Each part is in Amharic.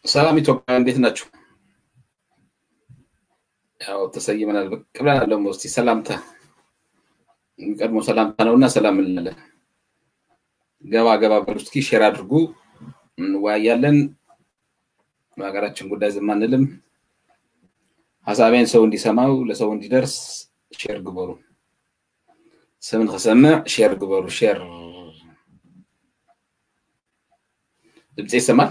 ሰላም ኢትዮጵያ እንዴት ናችሁ? ያው ተሰይመናል፣ ብቅ ብለናል። ደግሞ እስኪ ሰላምታ የሚቀድሞ ሰላምታ ነው እና ሰላም እንላለን። ገባ ገባ በሉ እስኪ ሼር አድርጉ፣ እንወያያለን። በሀገራችን ጉዳይ ዝም አንልም። ሀሳቤን ሰው እንዲሰማው ለሰው እንዲደርስ ሼር ግበሩ። ስምን ክሰምዕ ሼር ግበሩ። ሼር ድምፂ ይሰማል?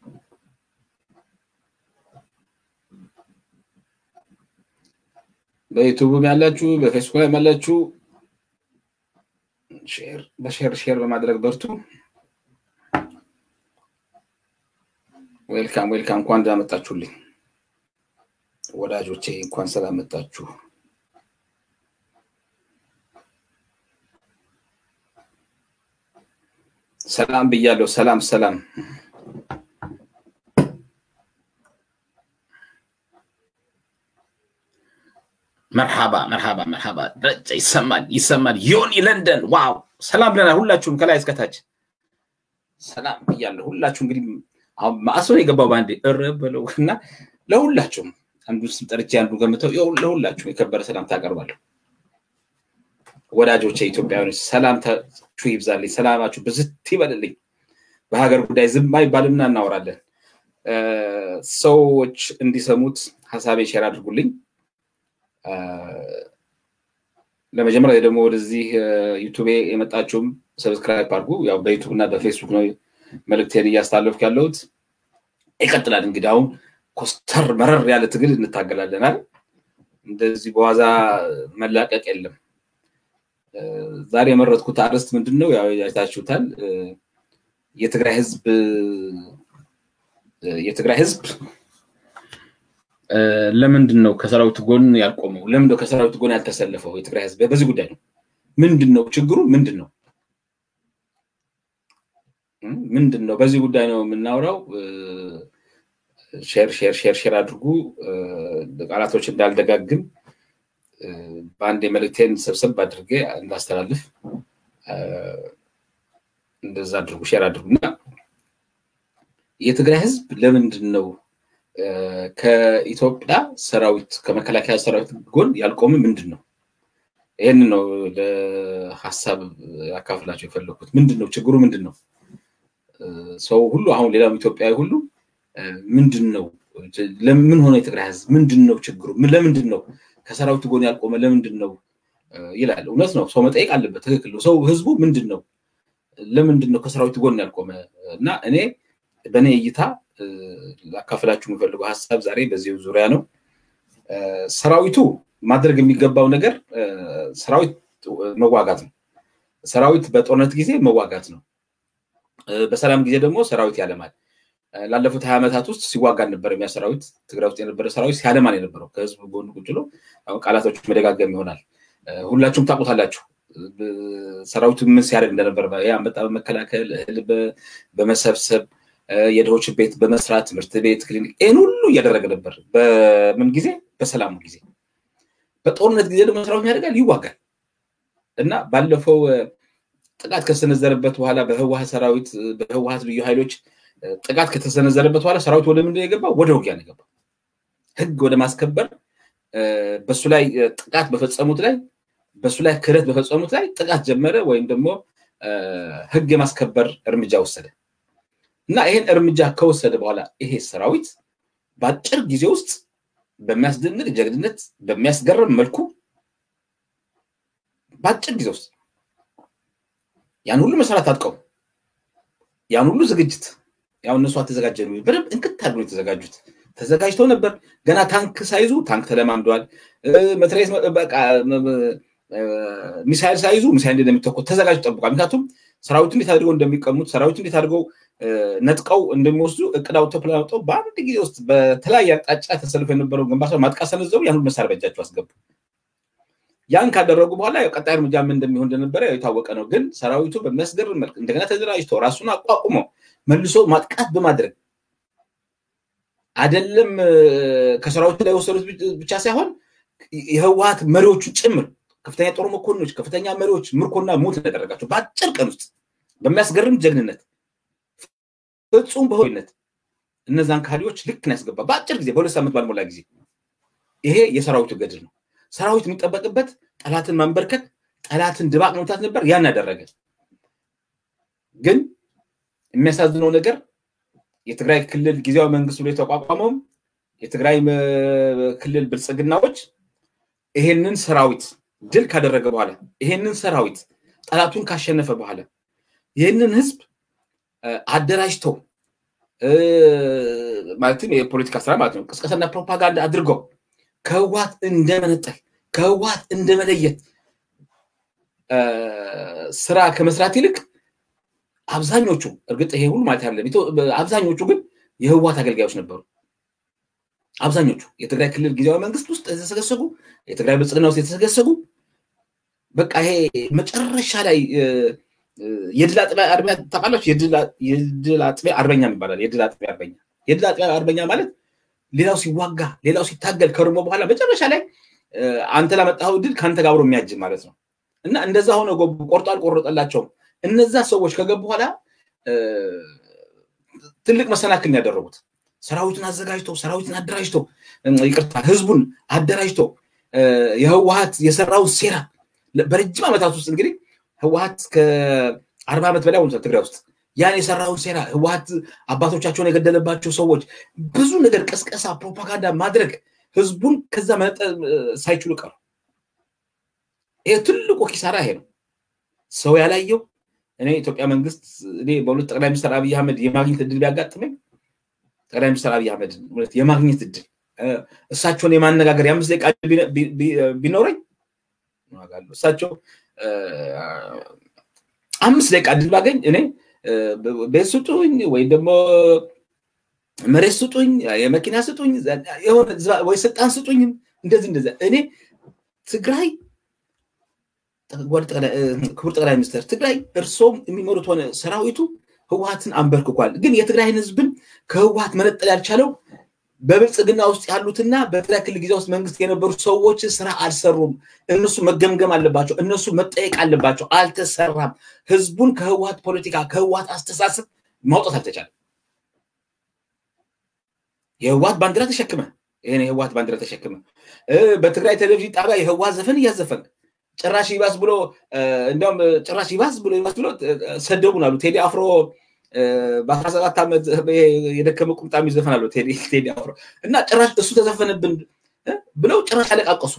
በዩቱብም ያላችሁ በፌስቡክ ላይ ያላችሁ በሼር ሼር በማድረግ በርቱ። ዌልካም ዌልካም። እንኳን ደህና መጣችሁልኝ ወዳጆቼ፣ እንኳን ሰላም መጣችሁ። ሰላም ብያለሁ። ሰላም ሰላም። መርሓባ መርሓባ መርሓባ። ደረጃ ይሰማል ይሰማል። ዮኒ ለንደን ዋው፣ ሰላም ብለናል ሁላችሁም ከላይ እስከታች ሰላም ብያለሁ። ሁላችሁ እንግዲህ አሁን ማዕሶ የገባው በአንዴ እረ በለው እና ለሁላችሁም አንዱ ስም ጠርቼ አንዱ ገምተው ለሁላችሁም የከበረ ሰላምታ አቀርባለሁ። ወዳጆቼ ኢትዮጵያውያኖች ሰላምታችሁ ይብዛልኝ፣ ሰላማችሁ ብዝት ይበልልኝ። በሀገር ጉዳይ ዝም አይባልምና እናወራለን። ሰዎች እንዲሰሙት ሀሳቤ ሼር አድርጉልኝ። ለመጀመሪያ ደግሞ ወደዚህ ዩቱቤ የመጣችሁም ሰብስክራይብ አድርጉ። ያው በዩቱብ እና በፌስቡክ ነው መልእክቴን እያስተላለፍኩ ያለሁት። ይቀጥላል እንግዲህ አሁን ኮስተር መረር ያለ ትግል እንታገላለናል። እንደዚህ በዋዛ መላቀቅ የለም። ዛሬ የመረጥኩት አርዕስት ምንድን ነው? ያው አይታችሁታል። የትግራይ ህዝብ የትግራይ ህዝብ ለምንድን ነው ከሰራዊት ጎን ያልቆመው? ለምንድን ነው ከሰራዊት ጎን ያልተሰለፈው? የትግራይ ህዝብ በዚህ ጉዳይ ነው። ምንድን ነው ችግሩ? ምንድን ነው ምንድን ነው? በዚህ ጉዳይ ነው የምናወራው። ሼር ሼር ሼር ሼር አድርጉ። ቃላቶች እንዳልደጋግም በአንድ የመልእክቴን ሰብሰብ አድርጌ እንዳስተላልፍ እንደዛ አድርጉ፣ ሼር አድርጉ እና የትግራይ ህዝብ ለምንድን ነው ከኢትዮጵያ ሰራዊት ከመከላከያ ሰራዊት ጎን ያልቆመ ምንድን ነው? ይህን ነው ለሀሳብ ያካፍላቸው የፈለኩት። ምንድን ነው ችግሩ? ምንድን ነው ሰው ሁሉ አሁን ሌላው ኢትዮጵያዊ ሁሉ ምንድን ነው ለምን ሆነ የትግራይ ህዝብ ምንድን ነው ችግሩ? ለምንድን ነው ከሰራዊት ጎን ያልቆመ ለምንድን ነው ይላል። እውነት ነው፣ ሰው መጠየቅ አለበት። ትክክል ነው። ሰው ህዝቡ ምንድን ነው ለምንድን ነው ከሰራዊት ጎን ያልቆመ እና እኔ በእኔ እይታ ላካፍላችሁ የምፈልገው ሀሳብ ዛሬ በዚህ ዙሪያ ነው። ሰራዊቱ ማድረግ የሚገባው ነገር ሰራዊት መዋጋት ነው። ሰራዊት በጦርነት ጊዜ መዋጋት ነው። በሰላም ጊዜ ደግሞ ሰራዊት ያለማል። ላለፉት ሀያ ዓመታት ውስጥ ሲዋጋ አልነበረም። ያ ሰራዊት ትግራይ ውስጥ የነበረ ሰራዊት ሲያለማን የነበረው ከህዝብ ጎን ቁጭ ብሎ ቃላቶች መደጋገም ይሆናል። ሁላችሁም ታውቁታላችሁ። ሰራዊቱ ምን ሲያደርግ እንደነበረ አንበጣ በመከላከል እህል በመሰብሰብ የድሆች ቤት በመስራት ትምህርት ቤት፣ ክሊኒክ ይህን ሁሉ እያደረገ ነበር። በምን ጊዜ? በሰላሙ ጊዜ። በጦርነት ጊዜ ደግሞ ሰራዊት ያደርጋል፣ ይዋጋል እና ባለፈው ጥቃት ከተሰነዘረበት በኋላ በህወሀት ሰራዊት በህወሀት ልዩ ኃይሎች ጥቃት ከተሰነዘረበት በኋላ ሰራዊት ወደ ምንድን የገባው? ወደ ውጊያ ነው የገባው። ህግ ወደ ማስከበር በሱ ላይ ጥቃት በፈጸሙት ላይ በሱ ላይ ክህደት በፈጸሙት ላይ ጥቃት ጀመረ፣ ወይም ደግሞ ህግ የማስከበር እርምጃ ወሰደ እና ይህን እርምጃ ከወሰደ በኋላ ይሄ ሰራዊት በአጭር ጊዜ ውስጥ በሚያስደንቅ ጀግንነት በሚያስገርም መልኩ በአጭር ጊዜ ውስጥ ያን ሁሉ መሰራት ታጥቀው ያን ሁሉ ዝግጅት ያው እነሱ አልተዘጋጀ በደንብ እንክት አድርገው የተዘጋጁት ተዘጋጅተው ነበር። ገና ታንክ ሳይዙ ታንክ ተለማምደዋል። መትሬስ በቃ ሚሳይል ሳይዙ ሚሳይል እንደሚተኮስ ተዘጋጅተው ጠብቋል። ምክንያቱም ሰራዊቱ እንዴት አድርገው እንደሚቀሙት ሰራዊቱ እንዴት አድርገው ነጥቀው እንደሚወስዱ እቅድ አውጥተው ፕላን አውጥተው በአንድ ጊዜ ውስጥ በተለያየ አቅጣጫ ተሰልፎ የነበረው ግንባር ማጥቃት ሰነዘሩ። ያን ሁሉ መሳሪያ በእጃቸው አስገቡ። ያን ካደረጉ በኋላ ቀጣይ እርምጃ ምን እንደሚሆን እንደነበረ የታወቀ ነው። ግን ሰራዊቱ በሚያስገርም መልክ እንደገና ተደራጅቶ ራሱን አቋቁሞ መልሶ ማጥቃት በማድረግ አይደለም ከሰራዊቱ ላይ የወሰዱት ብቻ ሳይሆን የህወሀት መሪዎቹ ጭምር ከፍተኛ ጦር መኮንኖች፣ ከፍተኛ መሪዎች ምርኮና ሞት እንደደረጋቸው በአጭር ቀን ውስጥ በሚያስገርም ጀግንነት ፍጹም በሆይነት እነዛን ካድሬዎች ልክ ነው ያስገባ በአጭር ጊዜ በሁለት ሳምንት ባልሞላ ጊዜ። ይሄ የሰራዊቱ ገድል ነው። ሰራዊት የሚጠበቅበት ጠላትን ማንበርከክ፣ ጠላትን ድባቅ መምታት ነበር። ያን ያደረገ ግን የሚያሳዝነው ነገር የትግራይ ክልል ጊዜያዊ መንግስት ብሎ የተቋቋመውም የትግራይ ክልል ብልጽግናዎች ይሄንን ሰራዊት ድል ካደረገ በኋላ ይሄንን ሰራዊት ጠላቱን ካሸነፈ በኋላ ይህንን ህዝብ አደራጅተው ማለትም የፖለቲካ ስራ ማለት ነው ቅስቀሳና ፕሮፓጋንዳ አድርገው ከህወሓት እንደመነጠል ከህወሓት እንደመለየት ስራ ከመስራት ይልቅ አብዛኞቹ እርግጥ ይሄ ሁሉ ማለት አይደለም፣ አብዛኞቹ ግን የህወሓት አገልጋዮች ነበሩ። አብዛኞቹ የትግራይ ክልል ጊዜያዊ መንግስት ውስጥ የተሰገሰጉ የትግራይ ብልጽግና ውስጥ የተሰገሰጉ በቃ ይሄ መጨረሻ ላይ የድል አጥቢያ አርበኛ ታውቃላችሁ? የድል አጥቢያ አርበኛ ይባላል። የድል አጥቢያ አርበኛ የድል አጥቢያ አርበኛ ማለት ሌላው ሲዋጋ ሌላው ሲታገል ከርሞ በኋላ መጨረሻ ላይ አንተ ላመጣኸው ድል ከአንተ ጋር አብሮ የሚያጅብ ማለት ነው። እና እንደዛ ሆነ ቆርጦ አልቆረጠላቸውም። እነዛ ሰዎች ከገቡ በኋላ ትልቅ መሰናክል ያደረጉት ሰራዊቱን አዘጋጅተው ሰራዊትን አደራጅተው ይቅርታ ህዝቡን አደራጅተው የህወሀት የሰራውን ሴራ በረጅም ዓመታት ውስጥ እንግዲህ ህወሀት ከአርባ ዓመት በላይ ሆኖታል ትግራይ ውስጥ ያን የሰራውን ሴራ ህወሀት አባቶቻቸውን የገደለባቸው ሰዎች ብዙ ነገር ቀስቀሳ፣ ፕሮፓጋንዳ ማድረግ ህዝቡን ከዛ መነጠል ሳይችሉ ቀሩ። ይሄ ትልቁ ኪሳራ ይሄ ነው። ሰው ያላየው እኔ ኢትዮጵያ መንግስት እኔ በሁለት ጠቅላይ ሚኒስትር አብይ አህመድ የማግኘት እድል ቢያጋጥመኝ ጠቅላይ ሚኒስትር አብይ አህመድ የማግኘት እድል እሳቸውን የማነጋገር የአምስት ደቂቃ ቢኖረኝ እሳቸው አምስት ደቂቃ እድል ባገኝ እኔ ቤት ስጡኝ ወይም ደግሞ መሬት ስጡኝ፣ የመኪና ስጡኝ፣ ወይ ስልጣን ስጡኝ፣ እንደዚህ እንደዚህ እኔ ትግራይ ክቡር ጠቅላይ ሚኒስትር ትግራይ እርሶም የሚመሩት ሆነ ሰራዊቱ ህወሀትን አንበርክኳል። ግን የትግራይን ህዝብን ከህወሀት መነጠል ያልቻለው በብልጽግና ውስጥ ያሉትና በትግራይ ክልል ጊዜ ውስጥ መንግስት የነበሩ ሰዎች ስራ አልሰሩም። እነሱ መገምገም አለባቸው። እነሱ መጠየቅ አለባቸው። አልተሰራም። ህዝቡን ከህወሀት ፖለቲካ ከህወሀት አስተሳሰብ ማውጣት አልተቻለም። የህወሀት ባንዲራ ተሸክመ ይህን የህወሀት ባንዲራ ተሸክመ በትግራይ ቴሌቪዥን ጣቢያ የህወሀት ዘፈን እያዘፈን ጭራሽ ይባስ ብሎ እንዲያውም ጭራሽ ይባስ ብሎ ይባስ ብሎ ሰደቡን አሉ። ቴዲ አፍሮ በአስራ ሰባት ዓመት የደከመ ቁምጣ የሚዘፈን አለው ቴዲ አፍሮ እና ጭራሽ እሱ ተዘፈነብን ብለው ጭራሽ አለቃቀሱ።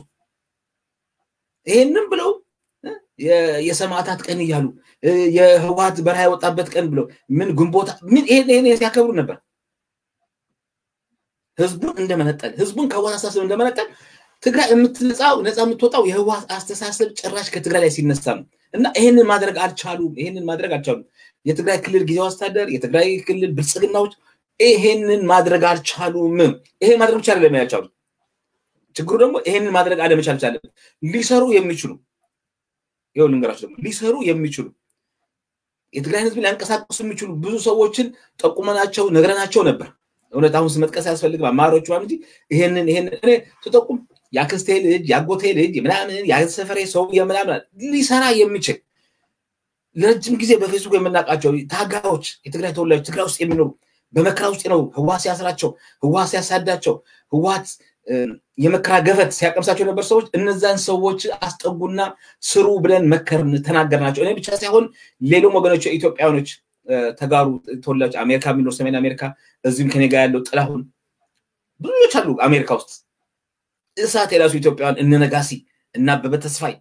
ይሄንም ብለው የሰማዕታት ቀን እያሉ የህወሀት በረሃ የወጣበት ቀን ብለው ምን ግንቦታ ምን ይሄን ሲያከብሩ ነበር። ህዝቡን እንደመነጠል ህዝቡን ከህወሀት አስተሳሰብ እንደመነጠል ትግራይ የምትነጻው ነፃ የምትወጣው የህወሀት አስተሳሰብ ጭራሽ ከትግራይ ላይ ሲነሳ ነው እና ይሄንን ማድረግ አልቻሉም። ይሄንን ማድረግ አልቻሉም። የትግራይ ክልል ጊዜያዊ አስተዳደር፣ የትግራይ ክልል ብልጽግናዎች ይሄንን ማድረግ አልቻሉም። ይሄን ማድረግ ብቻ አይደለም ያልቻሉት፣ ችግሩ ደግሞ ይሄንን ማድረግ አለመቻል ቻለ። ሊሰሩ የሚችሉ ይኸው ልንገራቸው ደግሞ ሊሰሩ የሚችሉ የትግራይን ህዝብ ሊያንቀሳቀሱ የሚችሉ ብዙ ሰዎችን ጠቁመናቸው ነግረናቸው ነበር። እውነት አሁን መጥቀስ አያስፈልግም። አማሮቹ እንጂ ይሄንን ይሄንን እኔ ስጠቁም የአክስቴ ልጅ የአጎቴ ልጅ ምናምን የሰፈሬ ሰው ምናምን ሊሰራ የሚችል ለረጅም ጊዜ በፌስቡክ የምናውቃቸው ታጋዮች የትግራይ ተወላጆች ትግራይ ውስጥ የሚኖሩ በመከራ ውስጥ ነው ህወሓት ሲያስራቸው፣ ህወሓት ሲያሳዳቸው፣ ህወሓት የመከራ ገፈት ሲያቀምሳቸው የነበር ሰዎች እነዛን ሰዎች አስጠጉና ስሩ ብለን መከርን ተናገርናቸው። እኔ ብቻ ሳይሆን ሌሎም ወገኖች ኢትዮጵያውያኖች ተጋሩ ተወላጅ አሜሪካ የሚኖር ሰሜን አሜሪካ እዚህም ከኔ ጋር ያለው ጥላሁን ብዙዎች አሉ አሜሪካ ውስጥ እሳት የራሱ ኢትዮጵያውያን እነ ነጋሲ እና አበበ ተስፋይ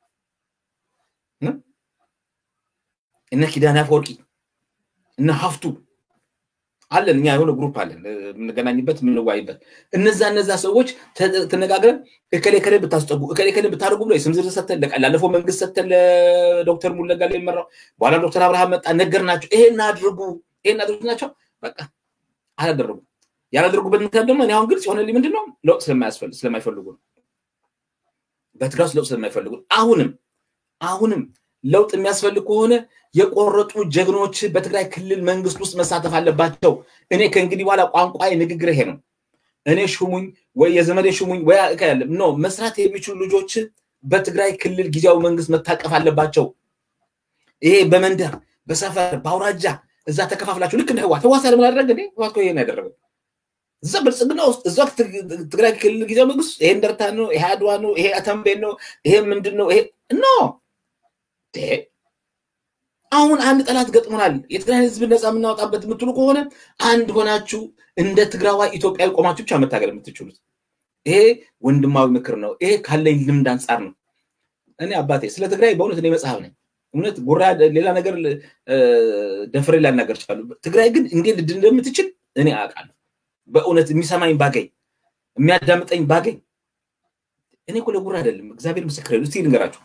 እነ ኪዳነ አፈወርቂ እነ ሀፍቱ አለን። እኛ የሆነ ግሩፕ አለን የምንገናኝበት የምንዋይበት። እነዛ እነዛ ሰዎች ተነጋግረን እከሌ ከሌ ብታስጠጉ እከሌ ከሌ ብታደርጉ ብሎ የስም ዝርዝር ሰተን ላለፈው መንግስት ሰተን ለዶክተር ሙለጋ ላይ የሚመራው በኋላ ዶክተር አብርሃም መጣ ነገር ናቸው። ይሄን አድርጉ ይሄን አድርጉ ናቸው። በቃ አላደረጉም። ያላደረጉበት ምክንያት ደግሞ እኔ አሁን ግልጽ የሆነልኝ ምንድን ነው ለውጥ ስለማይፈልጉ ነው። በትግራይ ውስጥ ለውጥ ስለማይፈልጉ አሁንም አሁንም ለውጥ የሚያስፈልግ ከሆነ የቆረጡ ጀግኖች በትግራይ ክልል መንግስት ውስጥ መሳተፍ አለባቸው። እኔ ከእንግዲህ በኋላ ቋንቋ ንግግር ይሄ ነው። እኔ ሹሙኝ ወይ የዘመዴ ሹሙኝ ወይ ያለ ኖ መስራት የሚችሉ ልጆች በትግራይ ክልል ጊዜያዊ መንግስት መታቀፍ አለባቸው። ይሄ በመንደር በሰፈር በአውራጃ እዛ ተከፋፍላችሁ ልክ እንደ ህዋት ህዋት ያለ ምን አደረገ እንዴ? ህዋት እኮ ይሄን ያደረገው እዛ ብልጽግና ውስጥ እዛ ትግራይ ክልል ጊዜያዊ መንግስት ይሄ እንደርታ ነው፣ ይሄ አድዋ ነው፣ ይሄ ተንቤን ነው፣ ይሄ ምንድን ነው? ይሄ ኖ አሁን አንድ ጠላት ገጥሞናል። የትግራይ ህዝብ ነፃ የምናወጣበት የምትሉ ከሆነ አንድ ሆናችሁ እንደ ትግራዋይ ኢትዮጵያዊ ቆማችሁ ብቻ መታገል የምትችሉት ይሄ ወንድማዊ ምክር ነው። ይሄ ካለኝ ልምድ አንጻር ነው። እኔ አባቴ ስለ ትግራይ በእውነት እኔ መጽሐፍ ነኝ። እውነት ጉራ ሌላ ነገር ደፍሬ ላናገር ችላሉ። ትግራይ ግን እንዴት ልድን እንደምትችል እኔ አውቃለሁ። በእውነት የሚሰማኝ ባገኝ የሚያዳምጠኝ ባገኝ እኔ እኮ ለጉራ አይደለም፣ እግዚአብሔር ምስክር። እስቲ ልንገራችሁ፣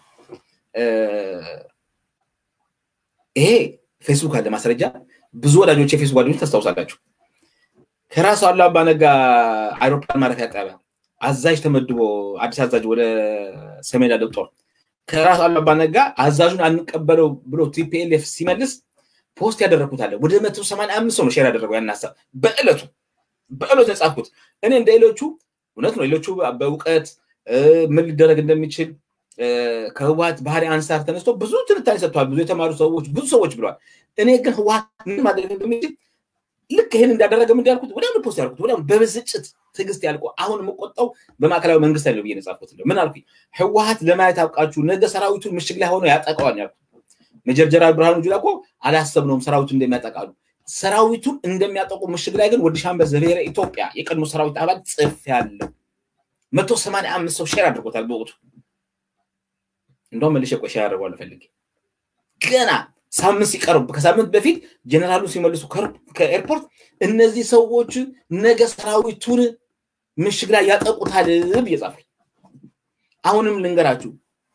ይሄ ፌስቡክ አለ ማስረጃ። ብዙ ወዳጆች የፌስቡክ ጓደኞች ታስታውሳላችሁ። ከራሱ አሉ አባነጋ አይሮፕላን ማረፊያ ጣቢያ አዛዥ ተመድቦ አዲስ አዛዥ ወደ ሰሜን ያለው ጦር ከራሱ አሉ አባነጋ አዛዡን አንቀበለው ብሎ ቲፒኤልኤፍ ሲመልስ ፖስት ያደረግኩት አለ። ወደ መቶ ሰማንያ አምስት ሰው ነው ሼር ያደረገው ያን ሀሳብ በዕለቱ በዕለቱ የጻፍኩት እኔ እንደ ሌሎቹ እውነት ነው። ሌሎቹ በእውቀት ምን ሊደረግ እንደሚችል ከህወሀት ባህሪ አንሳር ተነስቶ ብዙ ትንታኔ ሰጥተዋል። ብዙ የተማሩ ሰዎች ብዙ ሰዎች ብለዋል። እኔ ግን ህወሀት ምን ማድረግ እንደሚችል ልክ ይህን እንዳደረገ ምን ያልኩት ወዲያውኑ ፖስት ያልኩት ወዲያውኑ በብስጭት ትዕግስት ያልኩ አሁን የምቆጣው በማዕከላዊ መንግስት ያለው ብዬ የጻፍኩት ምን አልኩኝ? ህወሀት ለማየት አብቃችሁ ነገ ሰራዊቱን ምሽግ ላይ ሆኖ ያጠቀዋል ያልኩት። ሜጀር ጀነራል ብርሃኑ ጁላ እኮ አላሰብነውም ሰራዊቱን እንደሚያጠቃሉ ሰራዊቱን እንደሚያጠቁ ምሽግ ላይ ግን ወደ ሻምበል ዘብሔረ ኢትዮጵያ የቀድሞ ሰራዊት አባል ጽፍ ያለው መቶ ሰማንያ አምስት ሰው ሼር አድርጎታል በወቅቱ እንደውም መልሼ ቆይ ሼር አድርጓል ፈልጌ ገና ሳምንት ሲቀርቡ ከሳምንት በፊት ጀነራሉ ሲመልሱ ከኤርፖርት እነዚህ ሰዎች ነገ ሰራዊቱን ምሽግ ላይ ያጠቁታል ብዬ ጻፍኩኝ። አሁንም ልንገራችሁ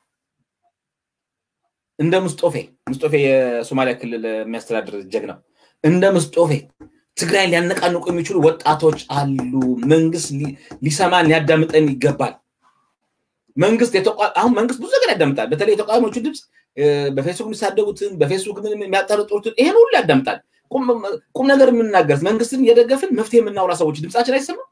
እንደ ምስጦፌ ምስጦፌ የሶማሊያ ክልል የሚያስተዳድር ጀግና እንደ ምስጦፌ ትግራይን ሊያነቃንቁ የሚችሉ ወጣቶች አሉ። መንግስት ሊሰማን ሊያዳምጠን ይገባል። መንግስት አሁን መንግስት ብዙ ነገር ያዳምጣል። በተለይ የተቃዋሚዎቹ ድምፅ በፌስቡክ የሚሳደቡትን በፌስቡክ ምን የሚያጠረጥሩትን ይሄን ሁሉ ያዳምጣል። ቁም ነገር የምንናገር መንግስትን እየደገፍን መፍትሄ የምናውራ ሰዎች ድምፃችን አይሰማም።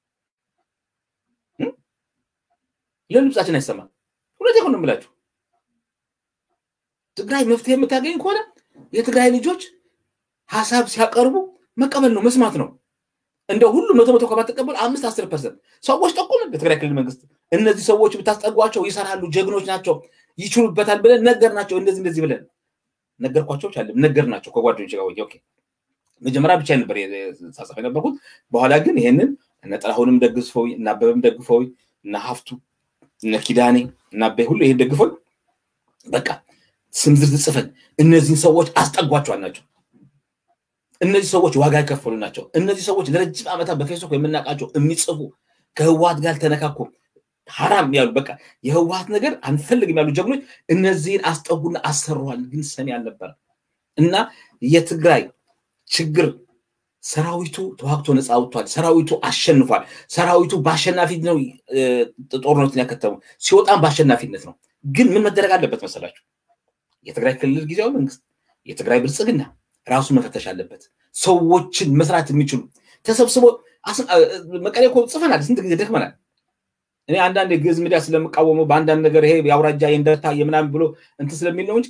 ለምን ድምፃችን አይሰማም? ሁለት የሆነ የምላችሁ ትግራይ መፍትሄ የምታገኝ ከሆነ የትግራይ ልጆች ሀሳብ ሲያቀርቡ መቀበል ነው መስማት ነው። እንደ ሁሉ መቶ መቶ ከባትቀበሉ አምስት አስር ፐርሰንት ሰዎች ጠቁም በትግራይ ክልል መንግስት እነዚህ ሰዎች ብታስጠጓቸው ይሰራሉ፣ ጀግኖች ናቸው፣ ይችሉበታል ብለን ነገር ናቸው እንደዚህ እንደዚህ ብለን ነገርኳቸው ቻለ ነገር ናቸው ከጓደኞች ጋር ኦኬ መጀመሪያ ብቻ ነበር ሳጻፍ የነበርኩት። በኋላ ግን ይሄንን እነ ጥላሁንም ደግፈው እና አበበም ደግፈው እና ሀፍቱ እነ ኪዳኔ እና አበይ ሁሉ ይሄን ደግፈው በቃ ስም ዝርዝር ጽፈን እነዚህን ሰዎች አስጠጓቸዋል ናቸው። እነዚህ ሰዎች ዋጋ የከፈሉ ናቸው። እነዚህ ሰዎች ለረጅም ዓመታት በፌስቡክ የምናውቃቸው የሚጽፉ ከህወሀት ጋር ተነካኩ ሀራም ያሉ በቃ የህወሀት ነገር አንፈልግም ያሉ ጀግኖች እነዚህን አስጠጉና አሰረዋል። ግን ሰሚ አልነበረ እና የትግራይ ችግር ሰራዊቱ ተዋግቶ ነፃ አውጥቷል። ሰራዊቱ አሸንፏል። ሰራዊቱ በአሸናፊነት ነው ጦርነቱን ያከተሙ። ሲወጣም በአሸናፊነት ነው። ግን ምን መደረግ አለበት መሰላችሁ? የትግራይ ክልል ጊዜያዊ መንግስት፣ የትግራይ ብልጽግና ራሱ መፈተሽ አለበት። ሰዎችን መስራት የሚችሉ ተሰብስቦ መቀሌ እኮ ጽፈናል። ስንት ጊዜ ደክመናል። እኔ አንዳንድ የግዕዝ ሚዲያ ስለምቃወመው በአንዳንድ ነገር ይሄ የአውራጃ የእንደርታ የምናምን ብሎ እንትን ስለሚል ነው እንጂ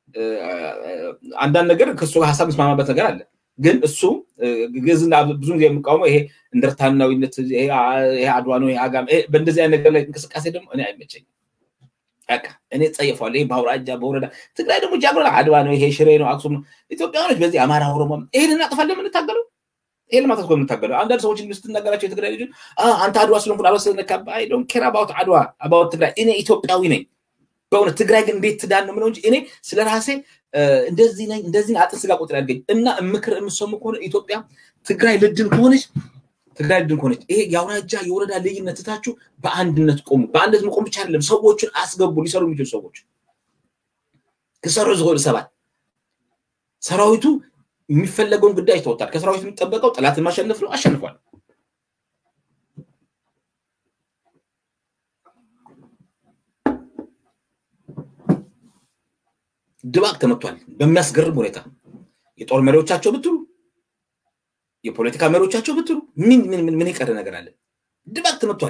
አንዳንድ ነገር ከእሱ ጋር ሀሳብ መስማማበት ነገር አለ። ግን እሱ ግዕዝና ብዙ ጊዜ የምቃወመው ይሄ እንደርታናዊነት ይሄ አድዋ ነው ይሄ አጋም በእንደዚህ አይነት ነገር ላይ እንቅስቃሴ ደግሞ እኔ አይመቸኝም። በቃ እኔ ጸየፏለሁ። ይሄ በአውራጃ በወረዳ ትግራይ ደግሞ ጃግሮ አድዋ ነው ይሄ ሽሬ ነው አክሱም ነው። ኢትዮጵያውያኖች በዚህ አማራ፣ ኦሮሞ ይሄን እናጥፋለን የምንታገለው ይሄን ለማለት እኮ የምንታገለው። አንዳንድ ሰዎች ስትናገራቸው የትግራይ ልጆች አንተ አድዋ ስለሆንኩ አድዋ ስለነካብህ አይ ዶንት ኬር አባውት አድዋ አባውት ትግራይ። እኔ ኢትዮጵያዊ ነኝ በእውነት ትግራይ ግን እንዴት ትዳን ነው የምለው እንጂ እኔ ስለ ራሴ እንደዚህ ነኝ እንደዚህ አጥን ስጋ ቁጥር ያድገኝ እና ምክር የምሰሙ ከሆነ ኢትዮጵያ ትግራይ ልድን ከሆነች ትግራይ ልድን ከሆነች ይሄ የአውራጃ የወረዳ ልዩነት ትታችሁ በአንድነት ቆሙ። በአንድነት መቆም ብቻ አይደለም፣ ሰዎችን አስገቡ፣ ሊሰሩ የሚችሉ ሰዎች ክሰሩ ዝሆኑ ሰባት ሰራዊቱ የሚፈለገውን ጉዳይ ይተወጣል። ከሰራዊቱ የሚጠበቀው ጠላትን ማሸነፍ ነው። አሸንፏል። ድባቅ ተመቷል። በሚያስገርም ሁኔታ የጦር መሪዎቻቸው ብትሉ የፖለቲካ መሪዎቻቸው ብትሉ ምን ምን ምን የቀረ ነገር አለ? ድባቅ ተመቷል።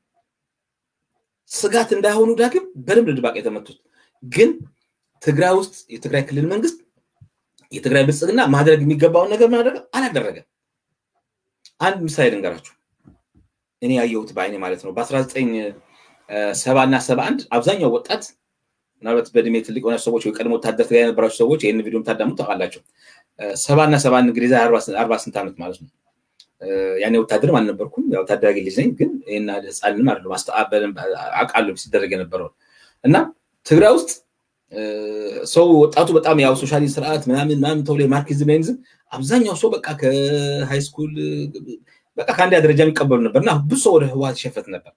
ስጋት እንዳይሆኑ ዳግም በደንብ ድባቅ የተመቱት ግን ትግራይ ውስጥ የትግራይ ክልል መንግስት የትግራይ ብልጽግና ማድረግ የሚገባውን ነገር ማድረግ አላደረገም። አንድ ምሳሌ ልንገራችሁ። እኔ ያየሁት በአይኔ ማለት ነው። በ19 ሰባ እና ሰባ አንድ አብዛኛው ወጣት ምናልባት በእድሜ ትልቅ የሆነ ሰዎች ወይ ቀድሞ ወታደር ትግራይ የነበራችሁ ሰዎች ይህን ቪዲዮ ታዳምጡ ታውቃላችሁ። ሰባ እና ሰባ አንድ እንግዲህ አርባ ስንት ዓመት ማለት ነው። ያኔ ወታደርም አልነበርኩም፣ ያው ታዳጊ ልጅ ነኝ። ግን ይህን ህፃንም አይደለም አውቃለሁ ሲደረግ የነበረውን እና ትግራይ ውስጥ ሰው ወጣቱ በጣም ያው ሶሻሊስት ስርዓት ምናምን ምናምን ተብሎ የማርክሲዝም ሌኒዝም አብዛኛው ሰው በቃ ከሃይስኩል በቃ ከአንደኛ ደረጃ የሚቀበሉ ነበር እና ብዙ ሰው ወደ ህወሓት ይሸፈት ነበር።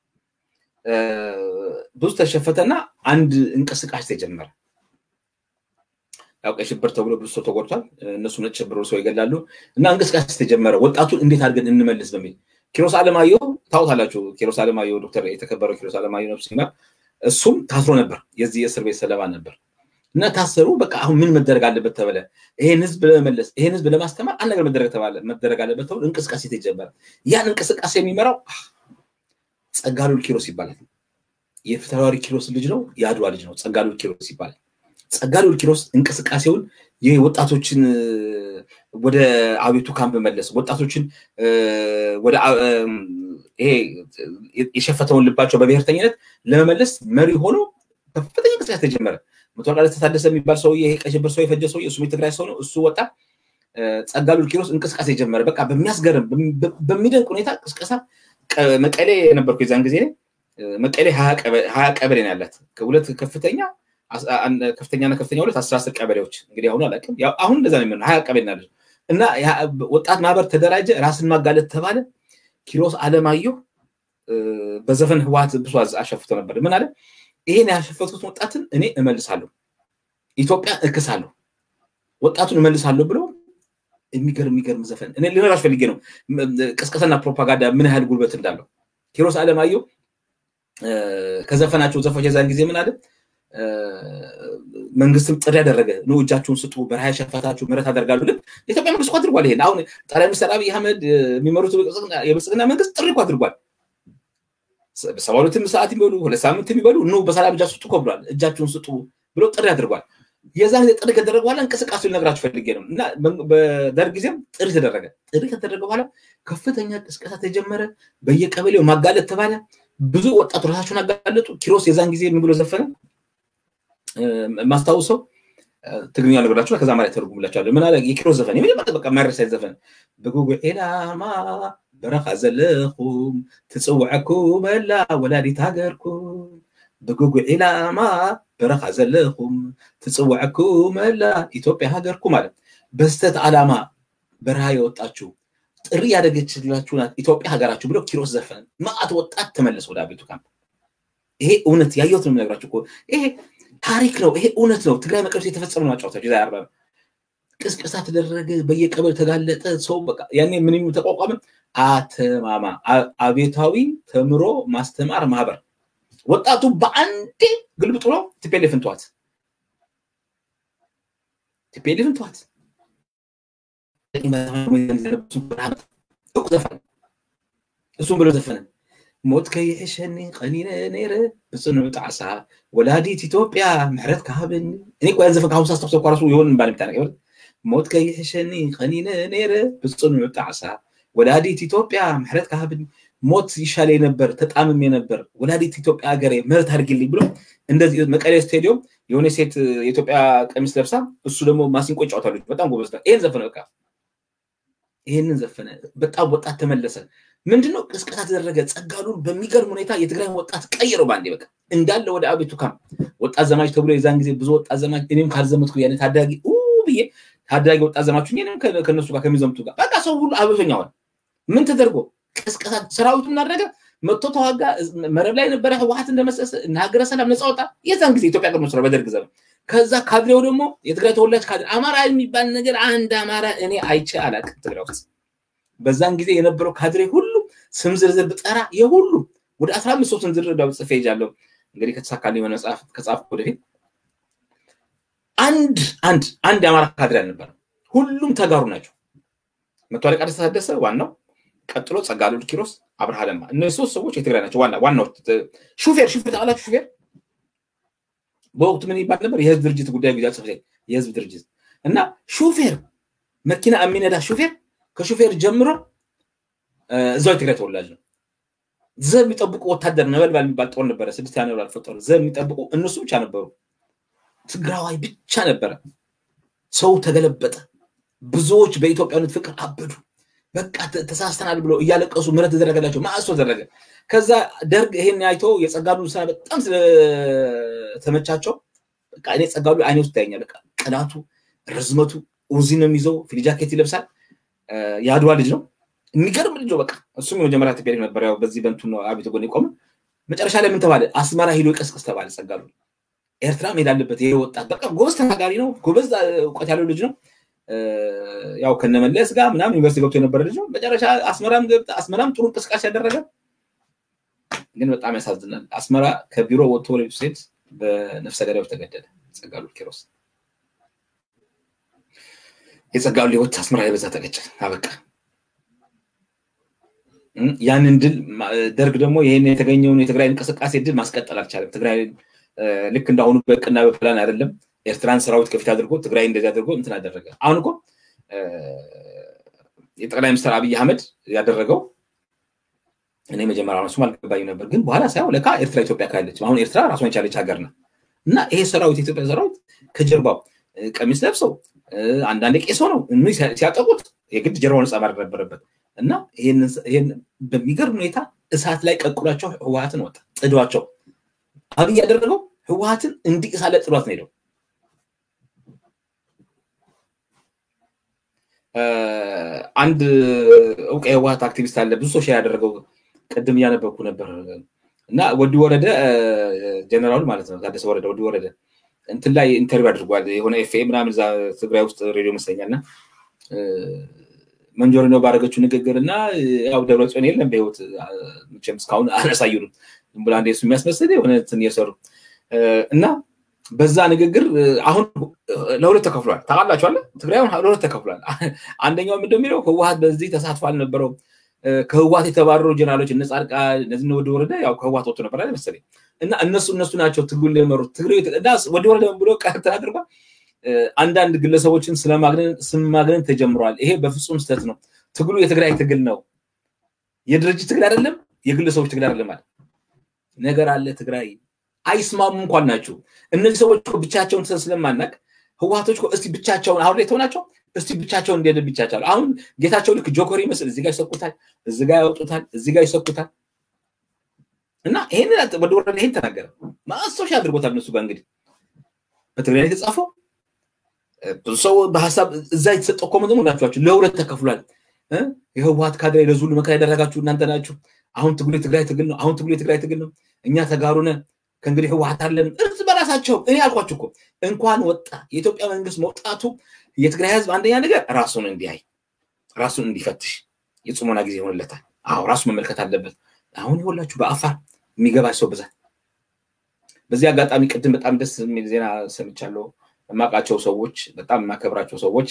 ብዙ ተሸፈተና አንድ እንቅስቃሴ ተጀመረ። ያው ቀይ ሽብር ተብሎ ብዙ ሰው ተጎድቷል። እነሱ ነጭ ሽብር ሰው ይገላሉ እና እንቅስቃሴ ተጀመረ። ወጣቱን እንዴት አድርገን እንመልስ በሚል ኪሮስ አለማየሁ ታውታላችሁ። ኪሮስ አለማየሁ ዶክተር የተከበረው ኪሮስ አለማየሁ ነፍስ ይማር እሱም ታስሮ ነበር። የዚህ የእስር ቤት ሰለባ ነበር እና ታሰሩ። በቃ አሁን ምን መደረግ አለበት ተባለ። ይሄን ህዝብ ለመመለስ ይሄን ህዝብ ለማስተማር አንድ ነገር መደረግ ተባለ መደረግ አለበት ተብሎ እንቅስቃሴ ተጀመረ። ያን እንቅስቃሴ የሚመራው ጸጋሉል ኪሮስ ይባላል። የፊታውራሪ ኪሮስ ልጅ ነው፣ የአድዋ ልጅ ነው። ጸጋሉል ኪሮስ ይባላል። ጸጋሉል ኪሮስ እንቅስቃሴውን ይህ ወጣቶችን ወደ አቤቱ ካምፕ መለስ ወጣቶችን ወደ ይሄ የሸፈተውን ልባቸው በብሔርተኝነት ለመመለስ መሪ ሆኖ ከፍተኛ እንቅስቃሴ ተጀመረ። መቶ አለቃ ታደሰ የሚባል ሰውዬ ይሄ ቀይ ሽብር ሰው የፈጀ ሰውዬ እሱም የትግራይ ሰው ነው። እሱ ወጣ። ጸጋሉል ኪሮስ እንቅስቃሴ ጀመረ። በቃ በሚያስገርም በሚደንቅ ሁኔታ ቅስቀሳ መቀሌ የነበርኩ የዛን ጊዜ መቀሌ ሀያ ቀበሌ ነው ያላት ሁለት ከፍተኛ ከፍተኛና ከፍተኛ ሁለት አስራ አስር ቀበሌዎች እንግዲህ አሁኑ አላውቅም። አሁን እንደዛ ነው የሚሆነው ሀያ ቀበሌ ናለች እና ወጣት ማህበር ተደራጀ። ራስን ማጋለጥ ተባለ። ኪሮስ አለማየሁ በዘፈን ህወሓት ብዙ አሸፍቶ ነበር። ምን አለ? ይሄን ያሸፈቱት ወጣትን እኔ እመልሳለሁ፣ ኢትዮጵያ እክሳለሁ፣ ወጣቱን እመልሳለሁ ብሎ የሚገርም የሚገርም ዘፈን እኔ ልነግራችሁ ፈልጌ ነው። ቅስቀሳና ፕሮፓጋንዳ ምን ያህል ጉልበት እንዳለው ኪሮስ አለማየሁ ከዘፈናቸው ዘፎች የዛን ጊዜ ምን አለ? መንግስትም ጥሪ ያደረገ ነው፣ እጃችሁን ስጡ፣ በረሃ የሸፈታችሁ ምህረት አደርጋሉ። ልክ የኢትዮጵያ መንግስት እኮ አድርጓል። ይሄን አሁን ጠቅላይ ሚኒስትር አብይ አህመድ የሚመሩት የብልጽግና መንግስት ጥሪ እኮ አድርጓል። ሰባ ሁለትም ሰዓት የሚበሉ ሁለት ሳምንት የሚበሉ ኑ በሰላም እጃችሁ ስጡ እኮ ብሏል። እጃችሁን ስጡ ብሎ ጥሪ አድርጓል። የዛን ጊዜ ጥሪ ከደረገ በኋላ እንቅስቃሴ ልነግራችሁ ፈልጌ ነው እና በደርግ ጊዜም ጥሪ ተደረገ። ጥሪ ከተደረገ በኋላ ከፍተኛ ቅስቀሳ ተጀመረ። በየቀበሌው ማጋለጥ ተባለ። ብዙ ወጣቱ ራሳቸውን አጋለጡ። ኪሮስ የዛን ጊዜ ምን ብሎ ዘፈነ? ማስታውሰው ትግርኛ ነገራችሁ ከዛ ማለት ተርጉምላችኋለሁ። ምን አለ? የኪሮስ ዘፈን የመጀመሪያ በቃ ማይረሳይ ዘፈን ብጉጉዕ ኢላማ በረኻ ዘለኹም ትፅውዐኩም መላ ወላዲት ሃገርኩም ብጉጉዕ ኢላማ በረኻ ዘለኹም ትፅውዐኩም መላ ኢትዮጵያ ሃገርኩም ማለት በስተት ዓላማ በረሃ የወጣችሁ ጥሪ ያደረገችላችሁ ናት ኢትዮጵያ ሀገራችሁ ብሎ ኪሮስ ዘፈን። ማአት ወጣት ተመለሰ ወደ አቤቱ ካምፕ። ይሄ እውነት ያየሁት ነው የምነግራችሁ እኮ ይሄ ታሪክ ነው። ይሄ እውነት ነው። ትግራይ መቀሌ ውስጥ የተፈጸመ ነው። አጫወታችሁ ዛ ያርባ ቅስቀሳ ተደረገ፣ በየቀበሌ ተጋለጠ። ሰው በቃ ያኔ ምን ተቋቋመ? አተማማ አቤታዊ ተምሮ ማስተማር ማህበር። ወጣቱ በአንዴ ግልብጥ ብሎ ቲፔሌፍን ተዋት፣ ቲፔሌፍን ተዋት። እሱም ብሎ ዘፈነ ሞት ከይሕሸኒ ቀኒነ ነይረ ብፅኑዕ ጣዕሳ ወላዲት ኢትዮጵያ ምሕረት ካሃበኒ እኔ እኮ ያን ዘፈን ከአሁን ሳስታውሰው እኮ ራሱ የሆን ባል ምታ ነገር ሞት ከይሕሸኒ ቀኒነ ነይረ ብፅኑዕ ጣዕሳ ወላዲት ኢትዮጵያ ምሕረት ካሃበኒ ሞት ይሻለ ነበር ተጣምሜ ነበር ወላዲት ኢትዮጵያ ሀገሬ ምሕረት አድርግልኝ ብሎ እንደዚህ መቀሌ ስቴዲዮም የሆነ ሴት የኢትዮጵያ ቀሚስ ለብሳ እሱ ደግሞ ማሲንቆ ይጫወታሉ። በጣም ጎበዝ። ይሄን ዘፈነ በቃ ይሄንን ዘፈነ። በጣም ወጣት ተመለሰ። ምንድነው ቅስቀሳ ተደረገ። ጸጋሉን በሚገርም ሁኔታ የትግራይ ወጣት ቀይረው ባንዴ በቃ እንዳለ ወደ አቤቱ ካምፕ ወጣት ዘማች ተብሎ የዛን ጊዜ ብዙ ወጣት ዘማች እኔም ካልዘመትኩ ያኔ ታዳጊ ብዬ ታዳጊ ወጣት ዘማች እኔም ከነሱ ጋር ከሚዘምቱ ጋር በቃ ሰው ሁሉ አቤተኛ ሆነ። ምን ተደርጎ ቅስቀሳ ሰራዊቱ እናደረገ መጥቶ ተዋጋ። መረብ ላይ የነበረ ህወሓት እንደመሰሰ ሀገረ ሰላም ነፃ ወጣ። የዛን ጊዜ ኢትዮጵያ ቀድሞ ስራ በደርግ ዘመን ከዛ ካድሬው ደግሞ የትግራይ ተወላጅ ካድሬ አማራ የሚባል ነገር አንድ አማራ እኔ አይቼ አላውቅም ትግራይ ውስጥ። በዛን ጊዜ የነበረው ካድሬ ሁሉ ስም ዝርዝር ብጠራ የሁሉ ወደ አስራ አምስት ሰው ስም ዝርዝር ጽፌ ይዣለሁ። እንግዲህ ከተሳካልኝ የሆነ መጽሐፍ ከጻፍኩ ወደፊት አንድ አንድ አንድ የአማራ ካድሬ አልነበረም። ሁሉም ተጋሩ ናቸው። መቶ አለቃ ደስታ ታደሰ ዋናው፣ ቀጥሎ ጸጋሉል ኪሮስ፣ አብርሃ ለማ። እነዚህ ሶስት ሰዎች የትግራይ ናቸው። ዋና ዋናው ሹፌር ሹፌር ታውቃላችሁ? ሹፌር በወቅቱ ምን ይባል ነበር? የህዝብ ድርጅት ጉዳይ ጊዜ ጽሕፈት ቤት የህዝብ ድርጅት እና ሹፌር መኪና የሚነዳ ሹፌር ከሹፌር ጀምሮ እዛው የትግራይ ተወላጅ ነው። ዘብ የሚጠብቁ ወታደር ነበልባል የሚባል ጦር ነበረ። ስድስት ነበልባል ጦር ዘብ የሚጠብቁ እነሱ ብቻ ነበሩ። ትግራዋይ ብቻ ነበረ። ሰው ተገለበጠ። ብዙዎች በኢትዮጵያዊነት ፍቅር አበዱ። በቃ ተሳስተናል ብሎ እያለቀሱ ምህረት ተደረገላቸው። ማዕሶ ተደረገ። ከዛ ደርግ ይሄን አይቶ የጸጋሉ ስራ በጣም ስለተመቻቸው በቃ እኔ ጸጋሉ አይኔ ውስጥ ታየኛል። በቃ ቅናቱ፣ ርዝመቱ ኡዚ ነው የሚይዘው፣ ፊልጃኬት ይለብሳል። የአድዋ ልጅ ነው። የሚገርም ልጅ ነው። በቃ እሱም የመጀመሪያ ኢትዮጵያ ነበር። ያው በዚህ በንቱ ነው አቤት ጎን የቆመ መጨረሻ ላይ ምን ተባለ? አስመራ ሂዶ ይቀስቅስ ተባለ። ጸጋሉ ኤርትራ መሄድ አለበት። ይሄ ወጣት በቃ ጎበዝ ተናጋሪ ነው። ጎበዝ እውቀት ያለው ልጅ ነው። ያው ከነመለስ ጋር ምናምን ዩኒቨርሲቲ ገብቶ የነበረ ልጅ ነው። መጨረሻ አስመራም ገብተ አስመራም ጥሩ እንቅስቃሴ ያደረገ ግን በጣም ያሳዝናል። አስመራ ከቢሮ ወጥቶ ወደ ቤቱ ሲሄድ በነፍሰ ገዳዮች ተገደለ። ጸጋሉ ኪሮስ የጸጋሉ ህይወት አስመራ ላይ በዛ ተቀጨ፣ አበቃ። ያንን ድል ደርግ ደግሞ ይህን የተገኘውን የትግራይ እንቅስቃሴ ድል ማስቀጠል አልቻለም። ትግራይ ልክ እንዳሁኑ በቅና በፕላን አይደለም። ኤርትራን ሰራዊት ከፊት አድርጎ ትግራይ እንደዚህ አድርጎ እንትን አደረገ። አሁን እኮ የጠቅላይ ሚኒስትር አብይ አህመድ ያደረገው እኔ መጀመሪያ እሱም አልገባኝም ነበር፣ ግን በኋላ ሳይሆን ለካ ኤርትራ ኢትዮጵያ ካለች አሁን ኤርትራ ራሷን የቻለች ሀገር ነው እና ይሄ ሰራዊት የኢትዮጵያ ሰራዊት ከጀርባው ቀሚስ ለብሰው አንዳንድ ቄሶ ነው ሲያጠቁት የግድ ጀርባው ነፃ ማድረግ ነበረበት እና ይህን በሚገርም ሁኔታ እሳት ላይ ቀቅሏቸው ህወሀትን ወጣ ጥዷቸው አብይ ያደረገው ህወሀትን እንዲቅሳለ ጥሏት ነው ሄደው አንድ እውቅ የህወሀት አክቲቪስት አለ ብዙ ሰው ሼር ያደረገው ቅድም እያነበብኩ ነበር እና ወዲ ወረደ ጀነራሉ ማለት ነው ታደሰ ወረደ ወዲ ወረደ እንትን ላይ ኢንተርቪው አድርጓል የሆነ ኤፍኤ ምናምን እዛ ትግራይ ውስጥ ሬዲዮ መስለኛል እና መንጆሪ ነው ባደረገችው ንግግር እና ያው ደብረጽዮን የለም በህይወት መቼም እስካሁን አላሳዩንም ዝም ብላ እንደ እሱ የሚያስመስል የሆነ እንትን እየሰሩ እና በዛ ንግግር አሁን ለሁለት ተከፍሏል። ታውቃላችኋለ ትግራይ አሁን ለሁለት ተከፍሏል። አንደኛው ምንድን የሚለው ህወሀት በዚህ ተሳትፎ አልነበረው። ከህወሀት የተባረሩ ጀነራሎች እነ ጻድቃን እነዚህ ወደ ወረደ ያው ከህወሀት ወጥቶ ነበር መሰለኝ እና እነሱ እነሱ ናቸው ትግሉን የመሩት። ትግሬ ወደ ወረደ ብሎ ቀርተን አድርጓል። አንዳንድ ግለሰቦችን ስም ማግነን ተጀምሯል። ይሄ በፍጹም ስህተት ነው። ትግሉ የትግራይ ትግል ነው። የድርጅት ትግል አይደለም፣ የግለሰቦች ትግል አይደለም ማለት ነገር አለ ትግራይ አይስማሙ እንኳን ናቸው። እነዚህ ሰዎች ብቻቸውን ስለማናቅ ህወሀቶች እስቲ ብቻቸውን አሁን ላይ ተሆናቸው እስቲ ብቻቸውን እንደ ብቻቸው አሁን ጌታቸው ልክ ጆከር ይመስል እዚህ ጋር ይሰኩታል፣ እዚህ ጋር ያወጡታል፣ እዚህ ጋር ይሰኩታል። እና ይሄን ወደ ወረደ ይሄን ተናገረ ማስታወሻ አድርጎታል። እነሱ ጋር እንግዲህ በትግራይ ላይ የተጻፈው ብዙ ሰው በሀሳብ እዛ የተሰጠው ኮመንት ደግሞ ናቸኋቸው ለሁለት ተከፍሏል። የህወሀት ካድሬ ለዙ ሁሉ መከራ ያደረጋችሁ እናንተ ናችሁ። አሁን ትግሉ የትግራይ ትግል ነው። አሁን ትግሉ የትግራይ ትግል ነው። እኛ ተጋሩ ነን። ከእንግዲህ ህወሀት አለን እርስ በራሳቸው እኔ አልኳችሁ እኮ እንኳን ወጣ የኢትዮጵያ መንግስት መውጣቱ የትግራይ ህዝብ አንደኛ ነገር ራሱን እንዲያይ ራሱን እንዲፈትሽ የጽሞና ጊዜ ይሆንለታል። አዎ ራሱ መመልከት አለበት። አሁን ይኸውላችሁ በአፋር የሚገባ ሰው ብዛት። በዚህ አጋጣሚ ቅድም በጣም ደስ የሚል ዜና ሰምቻለሁ። የማውቃቸው ሰዎች በጣም የማከብራቸው ሰዎች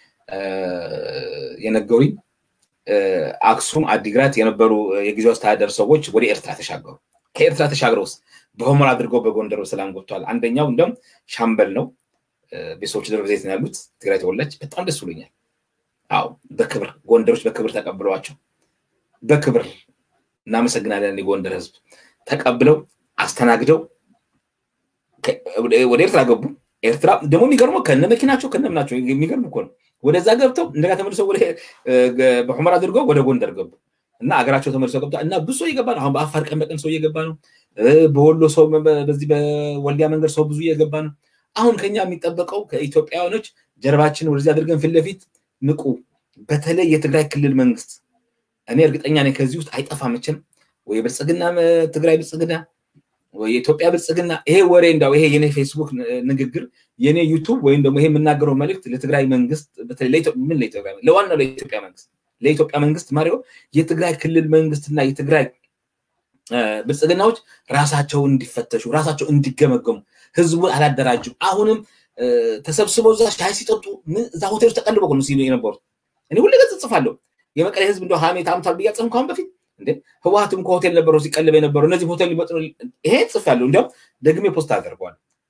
የነገሩኝ አክሱም፣ አዲግራት የነበሩ የጊዜው አስተዳደር ሰዎች ወደ ኤርትራ ተሻገሩ። ከኤርትራ ተሻግረውስ በሆመር አድርገው በጎንደር በሰላም ገብተዋል። አንደኛው እንደም ሻምበል ነው። ቤተሰቦች ደብረ ዘይት ነው ያሉት። ትግራይ ተወላጅ። በጣም ደስ ብሎኛል። አዎ በክብር ጎንደሮች በክብር ተቀብለዋቸው በክብር እናመሰግናለን። የጎንደር ህዝብ ተቀብለው አስተናግደው ወደ ኤርትራ ገቡ። ኤርትራ ደግሞ የሚገርመው ከነ መኪናቸው ከነ ምናቸው የሚገርም እኮ ነው። ወደዛ ገብተው እንደጋ ተመልሰው በሑመራ አድርገው ወደ ጎንደር ገቡ እና አገራቸው ተመልሰው ገብተዋል እና ብዙ ሰው እየገባ ነው። አሁን በአፋር ቀን በቀን ሰው እየገባ ነው። በወሎ ሰው በዚህ በወልዲያ መንገድ ሰው ብዙ እየገባ ነው። አሁን ከኛ የሚጠበቀው ከኢትዮጵያውያኖች ጀርባችን ወደዚህ አድርገን ፊት ለፊት ንቁ። በተለይ የትግራይ ክልል መንግስት እኔ እርግጠኛ ነኝ ከዚህ ውስጥ አይጠፋ መቼም ወይ ብልጽግና ትግራይ ብልጽግና ወይ የኢትዮጵያ ብልጽግና ይሄ ወሬ እንዳው ይሄ የኔ ፌስቡክ ንግግር የኔ ዩቱብ ወይም ደግሞ ይሄ የምናገረው መልእክት ለትግራይ መንግስት ምን ለኢትዮጵያ ለዋናው ለኢትዮጵያ መንግስት ለኢትዮጵያ መንግስት ማሪው የትግራይ ክልል መንግስትና የትግራይ ብልጽግናዎች ራሳቸውን እንዲፈተሹ ራሳቸው እንዲገመገሙ ህዝቡን አላደራጁም። አሁንም ተሰብስበው እዛ ሻይ ሲጠጡ እዛ ሆቴሎች ተቀልበው ነው ሲሉ የነበሩት። እኔ ሁሌ ገጽ ጽፋለሁ። የመቀሌ ህዝብ እንደው ሀሜት አምቷል ብዬ አጽፍም ከአሁን በፊት እንዴ ህወሀትም ከሆቴል ነበረው ሲቀልብ የነበረው እነዚህ ሆቴል ሊመጡ ይሄ ጽፌያለሁ። እንዲያውም ደግሜ ፖስት አደርገዋል።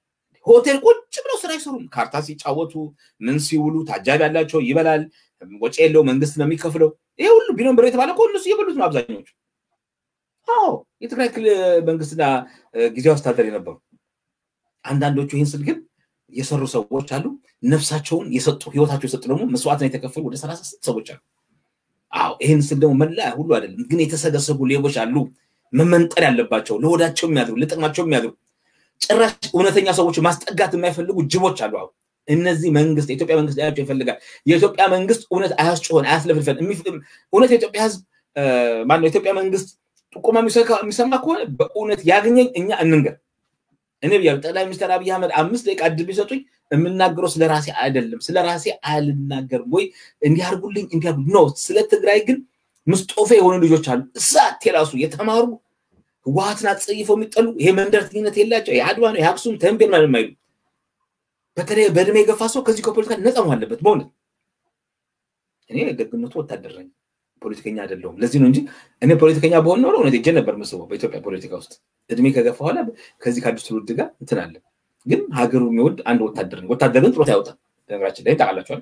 ሆቴል ቁጭ ብለው ስራ አይሰሩም። ካርታ ሲጫወቱ ምን ሲውሉ ታጃቢ ያላቸው ይበላል። ወጪ የለው መንግስት ነው የሚከፍለው። ይሄ ሁሉ ቢኖር ብር የተባለ እኮ እነሱ እየበሉት ነው አብዛኞቹ። አዎ የትግራይ ክልል መንግስትና ጊዜያዊ አስተዳደር የነበሩ አንዳንዶቹ ይህን ስል ግን የሰሩ ሰዎች አሉ። ነፍሳቸውን የሰጡ ህይወታቸው የሰጡ ደግሞ መስዋዕትን የተከፈሉ ወደ ሰላሳ ስንት ሰዎች አሉ። አዎ ይህን ስል ደግሞ መላ ሁሉ አይደለም፣ ግን የተሰገሰጉ ሌቦች አሉ። መመንጠር ያለባቸው ለሆዳቸው የሚያድሩ ለጥቅማቸው የሚያድሩ ጭራሽ እውነተኛ ሰዎች ማስጠጋት የማይፈልጉ ጅቦች አሉ። አሁን እነዚህ መንግስት የኢትዮጵያ መንግስት ሊያቸው ይፈልጋል። የኢትዮጵያ መንግስት እውነት አያስጮሆን አያስለፍልፈን። እውነት የኢትዮጵያ ህዝብ ማነው የኢትዮጵያ መንግስት ጥቆማ የሚሰማ ከሆነ በእውነት ያገኘኝ እኛ እንንገር። እኔ ብያለሁ። ጠቅላይ ሚኒስትር አብይ አህመድ አምስት ደቂቃ እድል ቢሰጡኝ የምናገረው ስለ ራሴ አይደለም፣ ስለ ራሴ አልናገርም ወይ እንዲያርጉልኝ እንዲያርጉ ነው። ስለ ትግራይ ግን ምስጦፌ የሆኑ ልጆች አሉ። እሳት የራሱ የተማሩ ህወሓትን አጸይፈው የሚጠሉ ይሄ መንደርተኝነት የላቸው የአድዋ ነው የአክሱም ተንቤን ማለት የማይሉ በተለይ በእድሜ የገፋ ሰው ከዚህ ከፖለቲካ ነፃ መሆን አለበት። በእውነት እኔ ደግነቱ ወታደር ነኝ፣ ፖለቲከኛ አይደለሁም። ለዚህ ነው እንጂ እኔ ፖለቲከኛ በሆን ኖሮ እውነት ሄጄ ነበር መስበው በኢትዮጵያ ፖለቲካ ውስጥ እድሜ ከገፋ በኋላ ከዚህ ከአዲስ ትውልድ ጋር እንትን አለ። ግን ሀገሩ የሚወድ አንድ ወታደር ነው። ወታደር ግን ጥሮት ያወጣል። ነገራችን ላይ ታውቃላችኋል።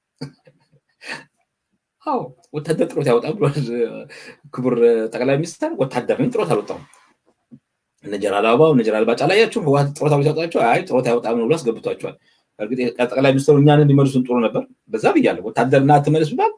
አዎ ወታደር ጥሮት ያወጣል ብሏል ክቡር ጠቅላይ ሚኒስትር። ወታደር ግን ጥሮት አልወጣም። እነ ጀነራል አበባው እነ ጀነራል ባጫ ላያችሁ ህወሓት ጥሮት ሲያወጣቸው አይ ጥሮት አይወጣም ብሎ አስገብቷቸዋል። እርግጥ ጠቅላይ ሚኒስትሩ እኛን እንዲመልሱን ጥሩ ነበር። በዛ ብያለሁ። ወታደርና ትመልስ ብባል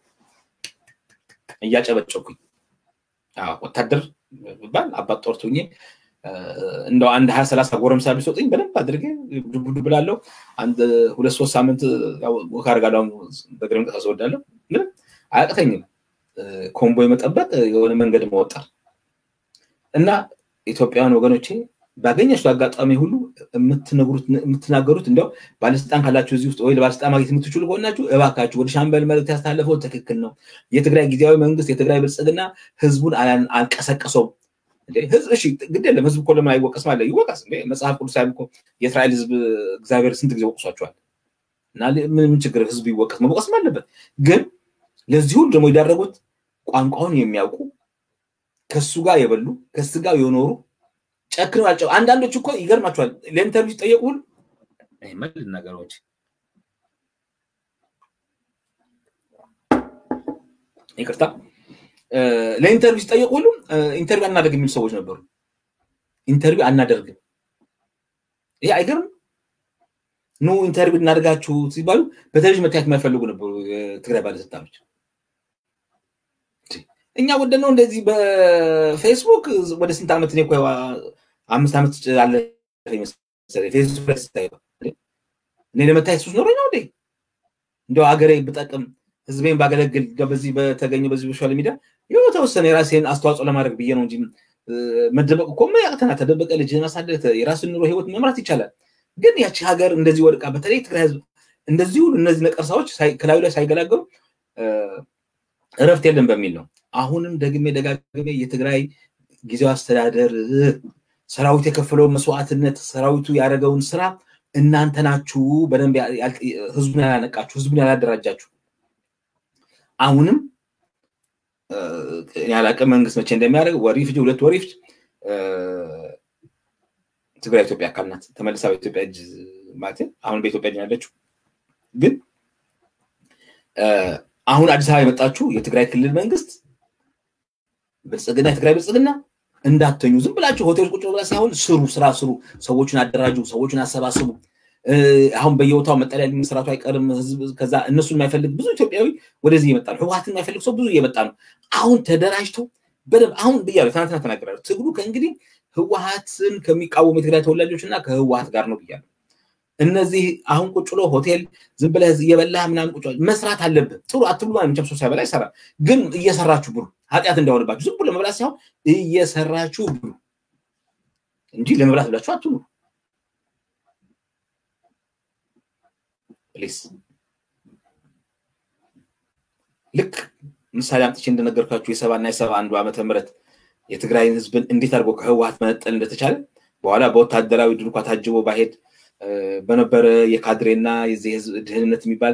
እያጨበጨኩኝ ወታደር ብባል አባት ጦርቱኝ እንደው አንድ ሀያ ሰላሳ ጎረምሳ ቢሰጡኝ በደንብ አድርጌ ዱብ ብላለሁ። አንድ ሁለት ሶስት ሳምንት ወክ አድርጋለሁ። በእግር መንቀሳቀስ እወዳለሁ። ምንም አያቅተኝም። ኮምቦይ መጠበቅ የሆነ መንገድ መወጠር እና ኢትዮጵያውያን ወገኖቼ ባገኛችሁ አጋጣሚ ሁሉ የምትናገሩት እንዲያው ባለስልጣን ካላችሁ እዚህ ውስጥ ወይ ለባለስልጣን ማግኘት የምትችሉ ከሆናችሁ እባካችሁ ወደ ሻምበል መልዕክት ያስተላለፈው ትክክል ነው። የትግራይ ጊዜያዊ መንግስት የትግራይ ብልጽግና ህዝቡን አልቀሰቀሰውም። ህዝብ እሺ፣ ግድ የለም ህዝብ እኮ ለምን አይወቀስም? አለ ይወቀስ። መጽሐፍ ቅዱስ ላይ እኮ የእስራኤል ህዝብ እግዚአብሔር ስንት ጊዜ ወቅሷቸዋል። እና ምን ችግር ህዝብ ይወቀስ? መወቀስም አለበት። ግን ለዚህ ሁሉ ደግሞ የዳረጉት ቋንቋውን የሚያውቁ ከሱ ጋር የበሉ ከሱ ጋር የኖሩ ጨክነው ያልጨው አንዳንዶች እኮ ይገርማቸዋል። ለኢንተርቪው ሲጠየቁ ሁሉ መልስ ነገሮች ይቅርታ ለኢንተርቪው ሲጠየቁ ሁሉ ኢንተርቪው አናደርግ የሚሉ ሰዎች ነበሩ። ኢንተርቪው አናደርግም። ይሄ አይገርም? ኑ ኢንተርቪው እናደርጋችሁ ሲባሉ በቴሌቪዥን መታየት የማይፈልጉ ነበሩ የትግራይ ባለስልጣኖች። እኛ ወደ ነው እንደዚህ በፌስቡክ ወደ ስንት ዓመት እኔ እኮ አምስት ዓመት አለ ፌስቡክ ላይ ስታይ እኔ ለመታየት ሱስ ኖሮኝ ነው እንዴ? እንደው ሀገሬ ብጠቅም ህዝቤን ባገለግል በዚህ በተገኘ በዚህ በሶሻል ሚዲያ የተወሰነ የራሴን አስተዋጽኦ ለማድረግ ብዬ ነው እንጂ መደበቅ እኮ ያቅተና ተደበቀ ልጅ ማሳደግ የራስን ኑሮ ህይወት መምራት ይቻላል። ግን ያቺ ሀገር እንደዚህ ወድቃ በተለይ ትግራይ ህዝብ እንደዚህ ሁሉ እነዚህ ነቀርሳዎች ከላዩ ላይ ሳይገላገሉ እረፍት የለም በሚል ነው። አሁንም ደግሜ ደጋግሜ የትግራይ ጊዜያዊ አስተዳደር ሰራዊት የከፈለውን መስዋዕትነት ሰራዊቱ ያደረገውን ስራ እናንተ ናችሁ በደንብ ህዝቡን ያላነቃችሁ፣ ህዝቡን ያላደራጃችሁ። አሁንም ያላቀ መንግስት መቼ እንደሚያደርግ ወር ይፍጅ ሁለት ወር ይፍጅ ትግራይ ኢትዮጵያ አካል ናት። ተመልሳ በኢትዮጵያ እጅ ማለት አሁን በኢትዮጵያ እጅ ያለችው ግን አሁን አዲስ አበባ የመጣችሁ የትግራይ ክልል መንግስት ብልጽግና የትግራይ ብልጽግና እንዳተኙ ዝም ብላችሁ ሆቴል ቁጭ ብላ ሳይሆን ስሩ፣ ስራ ስሩ፣ ሰዎችን አደራጁ፣ ሰዎችን አሰባስቡ። አሁን በየቦታው መጠለያ መስራቱ አይቀርም። ህዝብ ከዛ እነሱን የማይፈልግ ብዙ ኢትዮጵያዊ ወደዚህ እየመጣ ነው። ህወሓትን የማይፈልግ ሰው ብዙ እየመጣ ነው። አሁን ተደራጅተው በደንብ አሁን ብያለሁ፣ ትናንትና ተናግራለሁ። ትግሉ ከእንግዲህ ህወሓትን ከሚቃወሙ የትግራይ ተወላጆች እና ከህወሓት ጋር ነው ብያለሁ። እነዚህ አሁን ቁጭ ብሎ ሆቴል ዝም ብለህ እየበላህ ምናምን ቁጭ መስራት አለብህ። ጥሩ አትብሉ መቼም ሰው ሳይበላ ይሰራል። ግን እየሰራችሁ ብሉ፣ ኃጢአት እንዳይሆንባችሁ። ዝም ብሎ ለመብላት ሳይሆን እየሰራችሁ ብሉ እንጂ ለመብላት ብላችሁ አትብሉ። ፕሊስ ልክ ምሳሌ አምጥቼ እንደነገርኳችሁ የሰባ እና የሰባ አንዱ ዓመተ ምህረት የትግራይን ህዝብን እንዴት አድርጎ ከህወሓት መነጠል እንደተቻለ በኋላ በወታደራዊ ድንኳ ታጅቦ ባሄድ በነበረ የካድሬና የዚህ ህዝብ ድህንነት የሚባል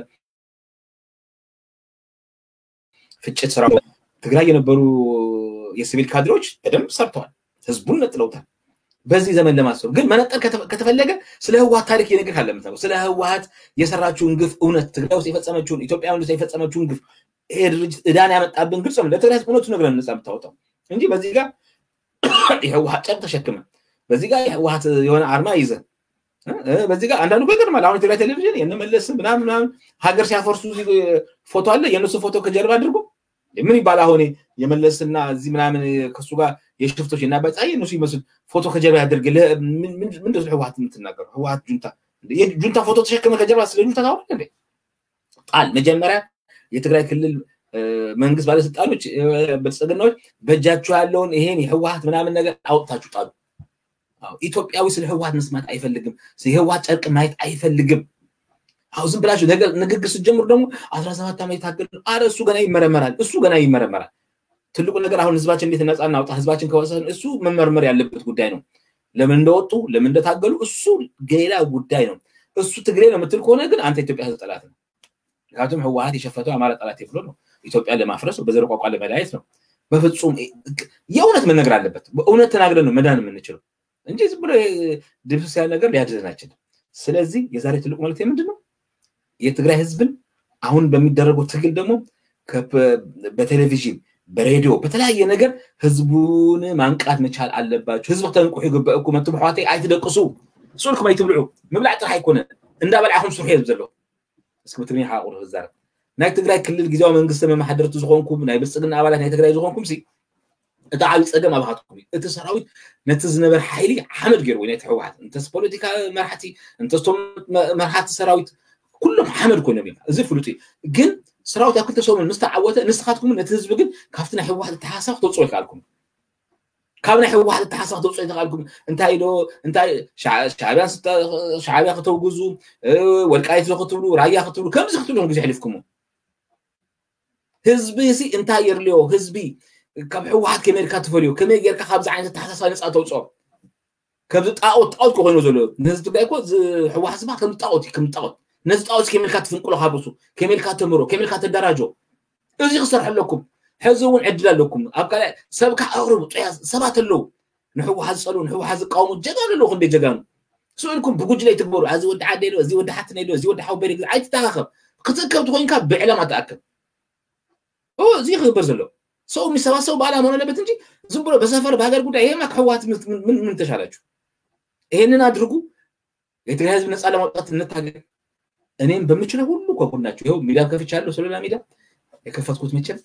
ፍጭት ስራ ትግራይ የነበሩ የሲቪል ካድሬዎች በደንብ ሰርተዋል። ህዝቡን ነጥለውታል። በዚህ ዘመን ለማሰብ ግን መነጠል ከተፈለገ ስለ ህወሀት ታሪክ የነገር ካለ ስለ ህወሀት የሰራችውን ግፍ እውነት ትግራይ ውስጥ የፈጸመችውን ኢትዮጵያ ውስጥ የፈጸመችውን ግፍ ይሄ ድርጅት እዳን ያመጣብን ግልጽ ነው። ለትግራይ እውነቱ ነግረን ነፃ የምታወጣው እንጂ በዚህ ጋር የህወሀት ጨርቅ ተሸክመ በዚህ ጋር የህወሀት የሆነ አርማ ይዘ በዚህ ጋር አንዳንዱ ይገርማል። አሁን የትግራይ ቴሌቪዥን የነመለስ ምናምን ምናምን ሀገር ሲያፈርሱ ፎቶ አለ። የእነሱ ፎቶ ከጀርባ አድርጎ ምን ይባል አሁን የመለስና እዚህ ምናምን ከሱ ጋር የሽፍቶች እና በጻይ እነሱ ይመስል ፎቶ ከጀርባ ያደርግ ምንድን ነው ህወሀት የምትናገሩ? ህወሀት ጁንታ ጁንታ ፎቶ ተሸክመ ከጀርባ ስለ ጁንታ ታወራ እንዴ? ጣል መጀመሪያ የትግራይ ክልል መንግስት ባለስልጣኖች ብልጽግናዎች በእጃችሁ ያለውን ይሄን የህወሀት ምናምን ነገር አውጥታችሁ ጣሉ። ኢትዮጵያዊ ስለ ህወሀት መስማት አይፈልግም። የህወሀት ጨርቅ ማየት አይፈልግም። አሁ ዝም ብላችሁ ንግግር ስትጀምሩ ደግሞ አስራ ሰባት ዓመት የታገል አረ እሱ ገና ይመረመራል። እሱ ገና ይመረመራል። ትልቁ ነገር አሁን ህዝባችን እንዴት ነፃ እናውጣ፣ ህዝባችን ከወሰን እሱ መመርመር ያለበት ጉዳይ ነው። ለምን እንደወጡ ለምን እንደታገሉ እሱ ሌላ ጉዳይ ነው። እሱ ትግሬ ነው የምትል ከሆነ ግን አንተ ኢትዮጵያ ህዝብ ጠላት ነው። ምክንያቱም ህወሀት የሸፈተው አማራ ጠላት ብሎ ነው ኢትዮጵያን ለማፍረስ በዘር ቋንቋ ለመለያየት ነው። በፍጹም የእውነት መነገር አለበት። በእውነት ተናግረን ነው መዳን የምንችለው እንጂ ዝም ብሎ ድብስ ያለ ነገር ሊያድነን አይችልም። ስለዚህ የዛሬ ትልቁ መልዕክት ምንድን ነው? የትግራይ ህዝብን አሁን በሚደረገው ትግል ደግሞ በቴሌቪዥን በሬዲዮ በተለያየ ነገር ህዝቡን ማንቃት መቻል አለባቸው። ህዝቢ ክተንቁሑ ይግበአኩም እትም ኣሕዋተይ ኣይትደቅሱ ስልኩም ኣይትብልዑ ምብላዕ ጥራሕ ኣይኮነን እንዳበልዓኹም ስርሑ እየ ዘሎ እስኪ ብትግርኛ ሓቁር ክዛረብ ናይ ትግራይ ክልል ግዜያዊ መንግስቲ መማሓደርቲ ዝኮንኩም ናይ ብልፅግና ኣባላት ናይ ትግራይ ዝኮንኩም ሲ እቲ ዓብይ ፀገም ኣብሃትኩም እዩ እቲ ሰራዊት ነቲ ዝነበረ ሓይሊ ሓመድ ገይርዎ ናይቲ ሕወሓት እንተስ ፖለቲካ መራሕቲ እንተስቶም መራሕቲ ሰራዊት ኩሎም ሓመድ ኮይኖም እዮም እዚ ፍሉጥ እዩ ግን ሰራዊት ኣብ ክልተ ሰሙን ምስ ተዓወተ ንስኻትኩም ነቲ ህዝቢ ግን ካብቲ ናይ ሕወሓት እተሓሳብ ክተውፅኦ ይከኣልኩም ካብ ናይ ሕወሓት እተሓሳብ ክተውፅኦ ይተኽኣልኩም እንታይ ዶ እንታይ ሻዕብያን ሻዕብያ ክተውግዙ ወልቃይት ክትብሉ ራያ ክትብሉ ከምዚ ክትብሎም ግዜ ሕሊፍኩሙ ህዝቢ ሲ እንታይ የድልዮ ህዝቢ ካብ ሕወሓት ከመይ ጌርካ ትፈልዮ ከመይ ጌርካ ካብዚ ዓይነት ተሓሳስባ ነፃ ተውፅኦ ከምዚ ጣዖት ጣዖት ኮይኑ ዘሎ ንህዝቢ ትግራይ እኮ ሕወሓት ዝበሃል ከምዚ ጣዖት እዩ ከምዚ ጣዖት ነዚ ጣዖት ከመይልካ ትፍንቅሎ ካብርሱ ከመይልካ ተምሮ ከመይልካ ተደራጆ እዚ ክሰርሕ ኣለኩም ሕዚ እውን ዕድል ኣለኩም ኣብ ካልእ ሰብካ ኣቅርቡ ጥያት ሰባት ኣለው ንሕወሓት ዝፀልኡ ንሕወሓት ዝቃወሙ ጀጋኑ ኣለዉ ክንደይ ጀጋኑ ስእልኩም ብጉጅለ ይትግበሩ እዚ ወዲ ዓደ ዶ እዚ ወዲ ሓትነ ዶ እዚ ወዲ ሓውበሪ ኣይትተኻኸብ ክትእከብ ትኮይንካ ብዕላማ ተኣክብ እዚ ክግበር ዘሎ ሰው የሚሰባሰቡ በዓላማ መሆን አለበት እንጂ ዝም ብሎ በሰፈር በሀገር ጉዳይ ይሄማ ከህወሓት ምን ተሻላችሁ? ይሄንን አድርጉ። የትግራይ ህዝብ ነፃ ለማውጣት እንታገል። እኔም በምችለው ሁሉ ከጎናችሁ ይኸው ሚዲያ ከፍቻለሁ። ስለላ ሚዲያ የከፈትኩት መቼም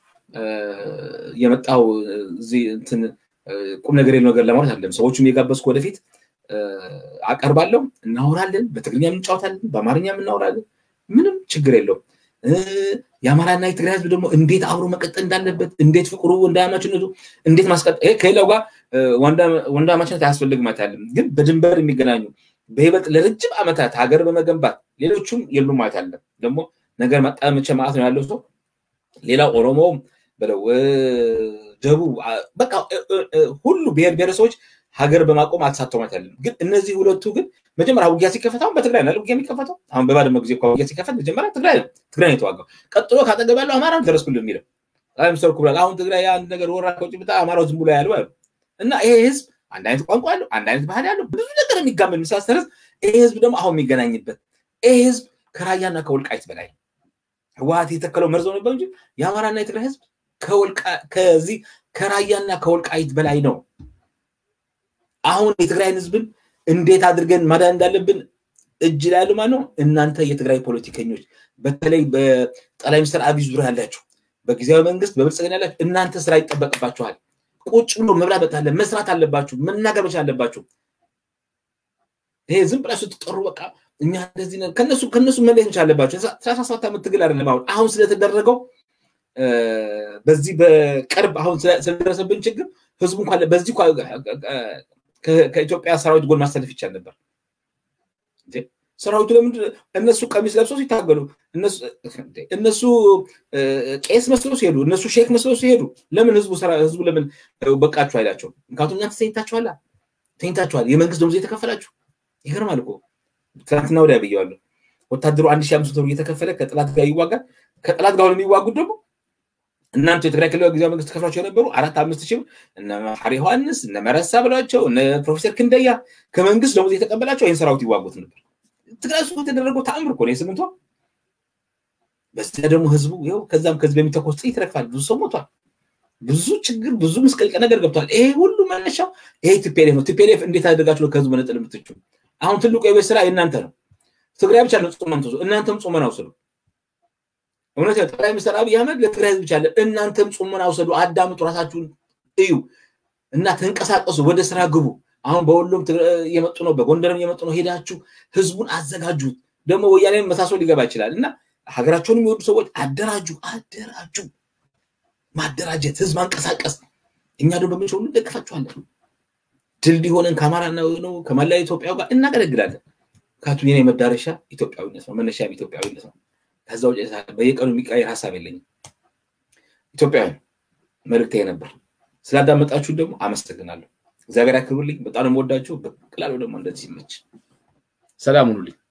የመጣው እዚህ እንትን ቁም ነገር የለው ነገር ለማለት አለም ሰዎቹም የጋበዝኩ ወደፊት አቀርባለሁ። እናወራለን፣ በትግርኛ እንጫወታለን፣ በአማርኛ እናወራለን። ምንም ችግር የለውም። የአማራና የትግራይ ህዝብ ደግሞ እንዴት አብሮ መቀጠል እንዳለበት እንዴት ፍቅሩ ወንድማማችነቱ እንዴት ማስቀጠል ይሄ ከሌላው ጋር ወንድማማችነት አያስፈልግም ማለት አለም ግን በድንበር የሚገናኙ በይበልጥ ለረጅም ዓመታት ሀገር በመገንባት ሌሎቹም የሉም ማለት አለም ደግሞ ነገር መጣመቸ ማለት ነው ያለው ሰው ሌላው ኦሮሞውም በለው ደቡብ በቃ ሁሉ ብሔር ብሔረሰቦች ሀገር በማቆም አልተሳተው ማለት ያለም ግን እነዚህ ሁለቱ ግን መጀመሪያ ውጊያ ሲከፈት አሁን በትግራይ ነው ውጊያ የሚከፈተው አሁን በባድመ ጊዜ ውጊያ ሲከፈት መጀመሪያ ትግራይ ነው ትግራይ ነው የተዋጋው ቀጥሎ ካጠገብ ያለው አማራ ደረስኩልህ የሚለው ጠቅላይ ሚኒስትር ኩብላል አሁን ትግራይ አንድ ነገር ወራ ከውጭ ብታ አማራው ዝም ብሎ ያለው አሉ እና ይሄ ህዝብ አንድ አይነት ቋንቋ ያለው አንድ አይነት ባህል ያለው ብዙ ነገር የሚጋመድ የሚሳሰር ህዝብ ይሄ ህዝብ ደግሞ አሁን የሚገናኝበት ይሄ ህዝብ ከራያና ከወልቃይት በላይ ህወሀት የተከለው መርዘው ነበር እንጂ የአማራና የትግራይ ህዝብ ከዚህ ከራያና ከወልቃይት በላይ ነው አሁን የትግራይን ህዝብን እንዴት አድርገን ማዳን እንዳለብን እጅ ላይ ያሉ ማለት ነው። እናንተ የትግራይ ፖለቲከኞች፣ በተለይ በጠቅላይ ሚኒስትር አብይ ዙሪያ ያላችሁ፣ በጊዜያዊ መንግስት በብልጽግና ያላችሁ እናንተ ስራ ይጠበቅባችኋል። ቁጭ ብሎ መብላት በታለ መስራት አለባችሁ፣ መናገር መቻል አለባችሁ። ይሄ ዝም ብላችሁ ስትጠሩ በቃ እኛ እንደዚህ ከነሱ ከነሱ መለየት መቻል አለባችሁ። ሰላሳ ሰባት ዓመት ትግል አይደለም አሁን አሁን ስለተደረገው በዚህ በቅርብ አሁን ስለደረሰብን ችግር ህዝቡ እንኳን በዚህ ከኢትዮጵያ ሰራዊት ጎን ማሰለፍ ይቻል ነበር። ሰራዊቱ ለምንድን እነሱ ቀሚስ ለብሰው ሲታገሉ እነሱ ቄስ መስሎ ሲሄዱ እነሱ ሼክ መስሎ ሲሄዱ ለምን ህዝቡ ህዝቡ ለምን በቃችሁ አይላቸውም? ምክንያቱም እናንተ ተኝታችኋላ፣ ተኝታችኋል። የመንግስት ደሞዝ እየተከፈላችሁ ይገርማል እኮ ትናንትና ወዲያ ብየዋለሁ። ወታደሩ አንድ ሺህ አምስት መቶ እየተከፈለ ከጠላት ጋር ይዋጋል። ከጠላት ጋር የሚዋጉት ደግሞ እናንተ የትግራይ ክልል ጊዜያዊ መንግስት ከፍሏቸው የነበሩ አራት አምስት ሺህ እነ ሐሪ ዮሐንስ እነ መረሳ ብሏቸው እነ ፕሮፌሰር ክንደያ ከመንግስት ደሞዝ የተቀበላቸው ይህን ሰራዊት ይዋጉት ነበር። ትግራይ ውስጥ የተደረገው ተአምር እኮ ነው የስምንቷ። በዚያ ደግሞ ህዝቡ ይኸው ከዛም ከዚህ በሚተኮስ ጥይት ይረግፋል። ብዙ ሰው ሞቷል። ብዙ ችግር፣ ብዙ ምስቅልቅል ነገር ገብቷል። ይሄ ሁሉ መነሻው ይሄ ቲፒኤልኤፍ ነው። ቲፒኤልኤፍ እንዴት አድርጋችሁ ነው ከህዝቡ መነጠል የምትችሉ? አሁን ትልቁ የቤት ስራ የእናንተ ነው። ትግራይ ብቻ ነው ጾመን ትወስዱ፣ እናንተም ጾመን አውሰዱ። እውነት ጠቅላይ ሚኒስትር አብይ አህመድ ለትግራይ ህዝብ ብቻ አለ። እናንተም ጾመን አውሰዱ፣ አዳምጡ፣ ራሳችሁን እዩ እና ተንቀሳቀሱ፣ ወደ ስራ ግቡ። አሁን በወሎም እየመጡ ነው፣ በጎንደርም እየመጡ ነው። ሄዳችሁ ህዝቡን አዘጋጁት። ደግሞ ወያኔ መሳሰሉ ሊገባ ይችላል እና ሀገራቸውን የሚወዱ ሰዎች አደራጁ፣ አደራጁ። ማደራጀት፣ ህዝብ ማንቀሳቀስ። እኛ ደግሞ በምንችል ሁሉ እንደግፋችኋለን። ድልድይ ሆነን ከአማራ ነው ከመላ ኢትዮጵያ ጋር እናገለግላለን። ምክንያቱም የኔ መዳረሻ ኢትዮጵያዊነት ነው፣ መነሻም ኢትዮጵያዊነት ነው። ከዛ ውጭ በየቀኑ የሚቀየር ሀሳብ የለኝም። ኢትዮጵያዊ መልእክቴ ነበር። ስላዳመጣችሁ ደግሞ አመሰግናለሁ። እግዚአብሔር ያክብርልኝ። በጣም የምወዳችሁ። በቀላሉ ደግሞ እንደዚህ ይመች። ሰላም ሁኑልኝ።